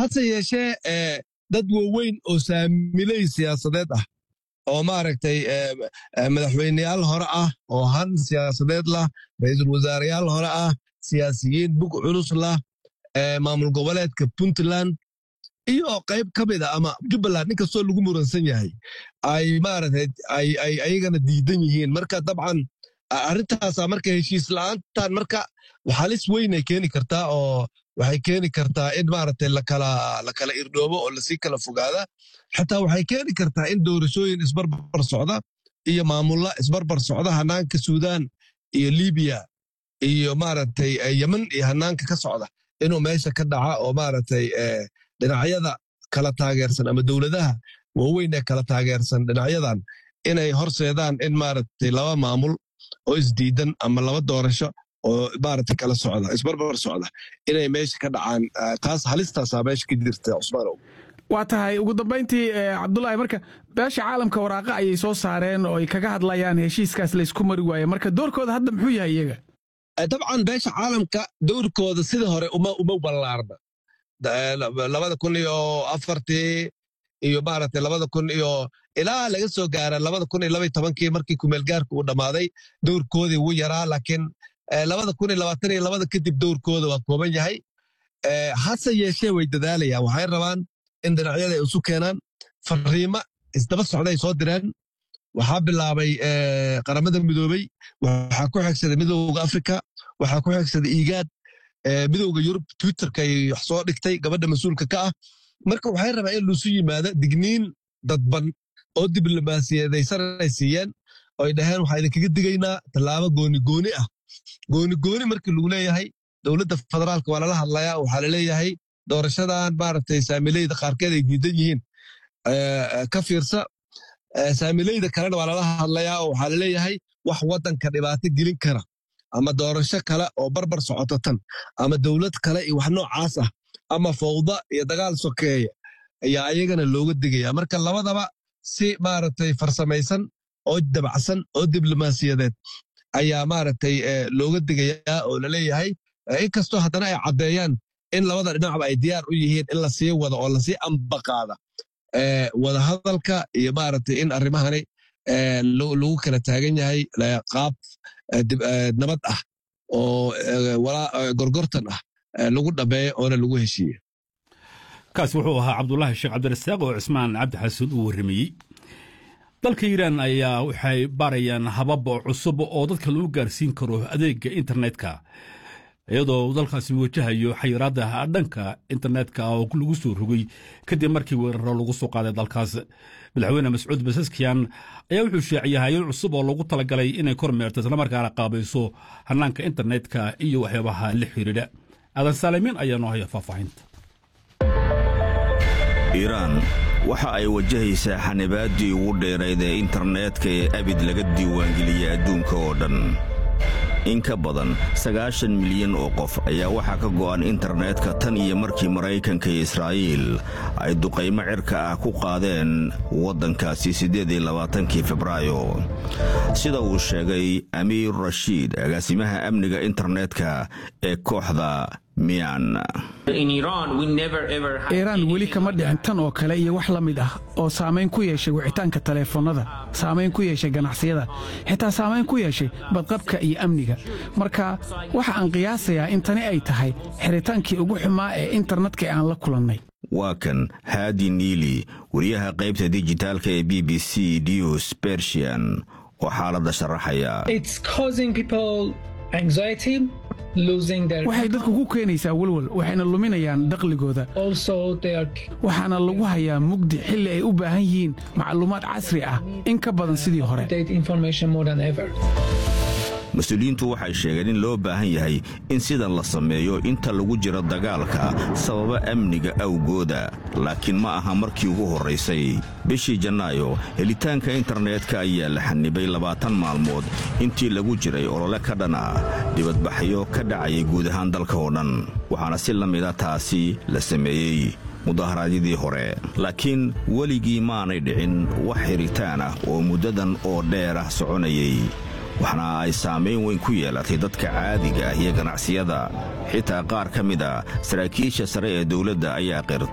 hase yeeshee dad waaweyn oo saamiley siyaasadeed ah oo maaragtay madaxweyneyaal hore ah oo han siyaasadeed lah ra-iisul wasaareyaal hore ah siyaasiyiin bug culus lah maamul goboleedka puntland iyo qayb ka mid a ama jubbaland inkastoo lagu muransan yahay ay maaragtay ay ayagana diidan yihiin marka dabcan arrintaasa marka heshiis la'aantan marka halis weynay keeni kartaa oo waxay keeni kartaa in maaragtay lakala lakala irdhoobo oo lasii kala fogaada xataa waxay keeni kartaa in doorashooyin isbarbar socda iyo maamulla isbarbar socda hanaanka suudaan iyo libiya iyo maaragtay yemen iyo hanaanka ka socda inuu meesha ka dhaca oo maaragtay dhinacyada kala taageersan ama dowladaha waaweyn ee kala taageersan dhinacyadan inay horseedaan in maaragtay laba maamul oo isdiidan ama laba doorasho oo maaragtay kala socda isbarbar socda inay meesha ka dhacaan taas halistaasaa meesha ka jirta cusmaanow waa tahay ugu dambayntii cabdulaahi marka beesha caalamka waraaqa ayay soo saareen oo ay kaga hadlayaan heshiiskaas laysku mari waaye marka doorkooda hadda muxuu yahay iyaga dabcan beesha caalamka dowrkooda sida hore uma ballaarna labada kun iyo afartii iyo maaragtay labada kun iyo ilaa laga soo gaara labada kun iyo labaiy tobankii markii kumeelgaarka uu dhammaaday dowrkoodii wuu yaraa laakiin labada kun iyo labaatan iyo labada kadib dowrkooda waa kooban yahay hase yeeshee way dadaalayaan waxay rabaan in dhinacyada ay isu keenaan fariimo isdaba socday soo direen waxaa bilaabay qaramada midoobey waxaa ku xigsaday midowga afrika waxaa ku xigsaday iigaad midowga yurub twitterkay wax soo dhigtay gabadha mas-uulka ka ah marka waxay rabaan in lusu yimaado digniin dadban oo diblomaasiyadaysan ay siiyeen oo ay dhaheen waxaa idinkaga digaynaa tallaabo gooni gooni ah gooni gooni markii lagu leeyahay dowladda federaalka waa lala hadlayaa waxaa laleeyahay doorashadan maaragtay saamileyda qaarkeed ay diidan yihiin ka fiirsa saamileyda kalena waa lala hadlayaa oo waxaa laleeyahay wax waddanka dhibaato gelin kara ama doorasho kale oo barbar socoto tan ama dowlad kale iyo wax noocaas ah ama fawda iyo dagaal sokeeya ayaa ayagana looga digaya marka labadaba si maaragtay farsamaysan oo dabacsan oo diblomaasiyadeed ayaa maaragtay looga digayaa oo laleeyahay inkastoo haddana ay caddeeyaan in labada dhinacba ay diyaar u yihiin in lasii wado oo lasii ambaqaada wadahadalka iyo maaragtay in arrimahani lagu kala taagan yahay qaab nabad ah oo gorgortan ah lagu dhameeyo oona lagu heshiiye kaas wuxuu ahaa cabdulaahi sheekh cabdirasaaq oo cismaan cabdi xasuud uu warramayey dalka iiraan ayaa waxay baarayaan habab cusub oo dadka lagu gaarsiin karo adeega internetka iyadoo dalkaasi wajahayo xayiraadda dhanka internetka oo lagu soo rogay kadib markii weeraro lagu soo qaaday dalkaas madaxweyne mascuud basaskiyan ayaa wuxuu sheeciyay hay-ad cusub oo loogu talagalay inay kormeerto islamarkaana qaabayso hanaanka internetka iyo waxyaabaha la xiriidha aadan saalimiin ayaa noo haya faahfaahinta iiraan waxa ay wajahaysaa xanibaaddii ugu dheerayd ee internetka ee abid laga diiwaangeliyey adduunka oo dhan in ka badan sagaashan milyan oo qof ayaa waxaa ka go'an internetka tan iyo markii maraykanka iyo israa'iil ay duqaymo cirka ah ku qaadeen waddankaasi siddeed iyo labaatankii febraayo sida uu sheegay amiir rashiid agaasimaha amniga internetka ee kooxda miyan iiraan weli kama dhicin tan oo kale iyo wax la mid ah oo saamayn ku yeeshay wicitaanka taleefannada saamayn ku yeeshay ganacsiyada xitaa saamayn ku yeeshay badqabka iyo amniga marka waxa aan qiyaasayaa in tani ay tahay xiritaankii ugu xumaa ee internetka ee aan la kulannay waa kan haadi niili wariyaha qaybta dijitaalka ee b b c news bersian oo xaaladda sharaxaya waxay dadku ku keenaysaa welwel waxayna luminayaan dakhligooda waxaana lagu hayaa mugdi xilli ay u baahan yihiin macluumaad casri ah in ka badan sidii hore mas-uuliyiintu waxay sheegeen in loo baahan yahay in sidan la sameeyo inta lagu jiro dagaalka sababa amniga awgooda laakiin ma aha markii ugu horraysay bishii janaayo helitaanka internetka ayaa la xanibay labaatan maalmood intii lagu jiray olole ka dhan ah dibadbaxyo ka dhacayay guud ahaan dalka oo dhan waxaana si la mida taasi la sameeyey mudaharaadyadii hore laakiin weligii maanay dhicin wax xiritaan ah oo muddadan oo dheer ah soconayay waxna ay saamayn weyn ku yeelatay dadka caadiga ah iyo ganacsiyada xitaa qaar ka mid a saraakiisha sare ee dowladda ayaa qirtay